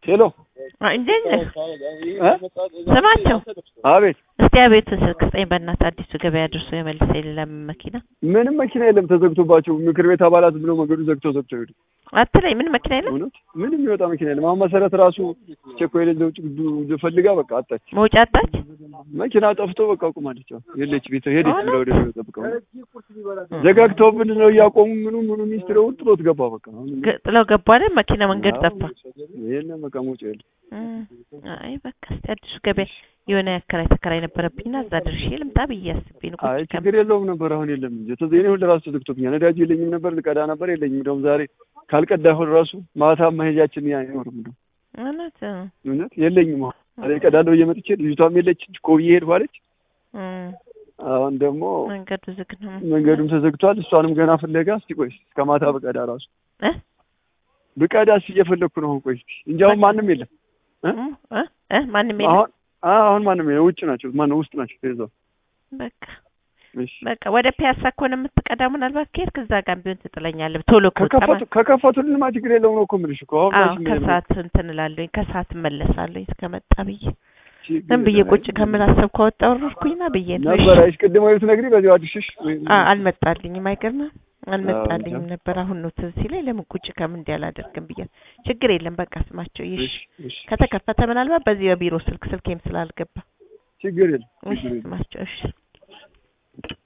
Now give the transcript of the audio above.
ሄሎ እንዴት ነህ? እ? ስማቸው አቤት እስቲ አቤቱን ስልክ ስጠኝ በእናትህ አዲሱ ገበያ ደርሶ የመልሰ የሌለም መኪና ምንም መኪና የለም ተዘግቶባቸው ምክር ቤት አባላት ብለው መንገዱ ዘግተው ዘግተው ሄዱ አትለኝ ምን መኪና የለም እውነት ምንም የሚወጣ መኪና የለም አሁን መሰረት ራሱ ቸኮ የሌለ ውጭ ዱ- ፈልጋ በቃ አጣች መውጫ አጣች መኪና ጠፍቶ በቃ ቁማለች አሁን የለች ቤት ሄደች እውነት? ብላ ወደ ቤት ጠብቀው ዘጋግተውብን ነው እያቆሙ ምኑ ምኑ ሚኒስትር ጥሎት ገባ በቃ አሁን ግ- ጥለው ገቡ አይደል መኪና መንገድ ጠፋ የለም በቃ መውጫ የለም እም፣ አይ በቃ እስቲ አዲሱ ገበያ የሆነ ያከራይ ተከራይ ነበረብኝና እዛ ድርሼ ልምጣ ብዬ አስቤ ነው አይ ቁጭ ከም ችግር የለውም ነበር አሁን የለም እንጂ ተዘ እኔ ሁሉ ራሱ ተዘግቶብኛል ነዳጅ የለኝም ነበር ልቀዳ ነበር የለኝም እንደውም ዛሬ ካልቀዳ ሁሉ ራሱ ማታ መሄጃችን ያ አይኖርም እንደው እውነት እ፣ እውነት የለኝም አሁን ዛሬ ቀዳለሁ እየመጥቼ ልጅቷም የለች ኮብዬ ሄድኩ አለች እም፣ አሁን ደግሞ መንገዱ ዝግ ነው መንገዱም ተዘግቷል እሷንም ገና ፍለጋ እስቲ ቆይ እስከ ማታ ብቀዳ ራሱ እ ብቀዳ እስኪ እየፈለግኩ ነው አሁን ቆይ እስኪ እንጂ አሁን ማንም የለም እ? እም፣ እ እ ማንም የለም አሁን አ- አሁን ማንም የለም ውጭ ናቸው ማነው ውስጥ ናቸው ተይዘው በቃ እሺ በቃ ወደ ፒያሳ ከሆነ የምትቀዳው ምናልባት ከሄድክ እዛ ጋር ቢሆን ትጥለኛለህ ቶሎ ከወጣ ከከፈቱ ማለት ከከፈቱልንማ ችግር የለውም ነው እኮ የምልሽ እኮ አሁን አዎ መቼም የለም። ከሰዓት እንትን እላለሁኝ ከሰዓት እመለሳለሁኝ እስከመጣ ብዬ ችግር ዝም ብዬ የለም። ቁጭ ከምል አሰብኩ አወጣሁ ወረድኩኝና ብዬ ነው ነበር አይሽ ቅድም ወይ ብትነግሪ በዚሁ አዲስሽ ወይም አ- አልመጣልኝም አይገርምም አልመጣልኝም ነበር አሁን ነው ትዝ ሲለኝ ለምን ቁጭ ከምን እንዲህ አላደርግም ብዬ ችግር የለም በቃ ስማቸው ይሽ እሺ እሺ ከተከፈተ ምናልባት በዚህ በቢሮ ስልክ ስልኬም ስላልገባ ችግር የለም እሺ ችግር የለም ስማቸው እሺ